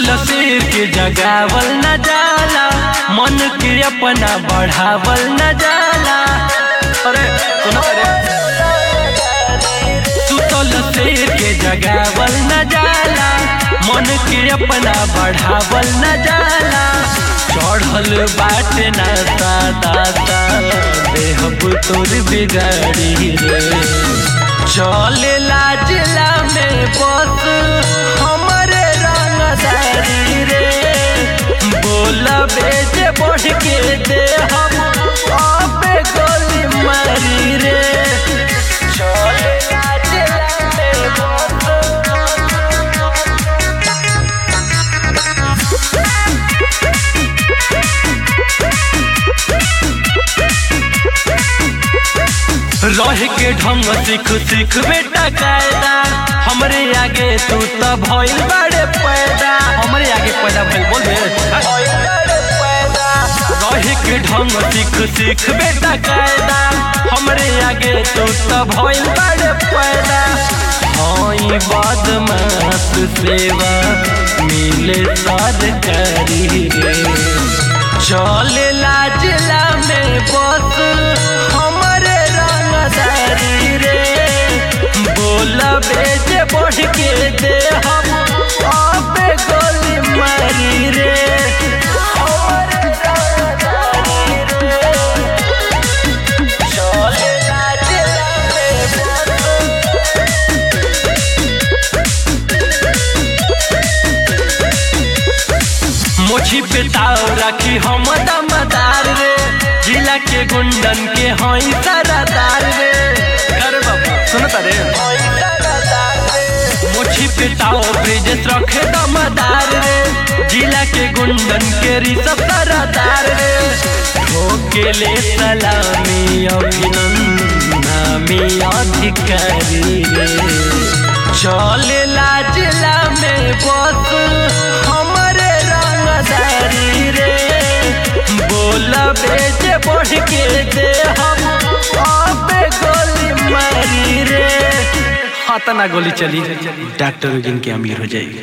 शेर के जगावल न जाला मन के अपना बढ़ावल न जाला अरे सुनो अरे सुतल शेर के जगावल न जाला मन के अपना बढ़ावल न जाला चढ़ल बाटे ना दाता देहब तोर बिगाड़ी रे चले लाजला में बस हमरे रंगदारी रे बोला बेजे बढ़ के दे हम अबे गोली मारी रे चले लाजला में बस रह के ढंग सीख सीख बेटा कायदा हमरे आगे तू तो भइल बड़े पैदा हमरे आगे पैदा भइल बोल बे रह के ढंग सीख सीख बेटा कायदा हमरे आगे तू तो भइल बड़े पैदा हई बदमाश सेवा मिले सरकारी रे चले लाजला में बस हमरे रंगदारी रे बोला बेजे बढ़ के दे हम अबे गोली मारी रे हमरे रंगदारी रे चले लाजला में बस मोछी पे ताव राखी हम दमदार रे जिला के गुंडन के हई सरदार रे कर बाबा सुनता रे मोछी पे ताव ब्रिजेश रखे दमदार रे जिला के गुंडन के रिसब सरदार रे ठोके ले सलामी अभिनंदन नामी अधिकारी रे चले लाजला में बस हमरे रंगदारी रे बोला बेजे बढ़ के दे हम अबे गोली मारी रे हाँ तना गोली चली डॉक्टर के अमीर हो जाएगी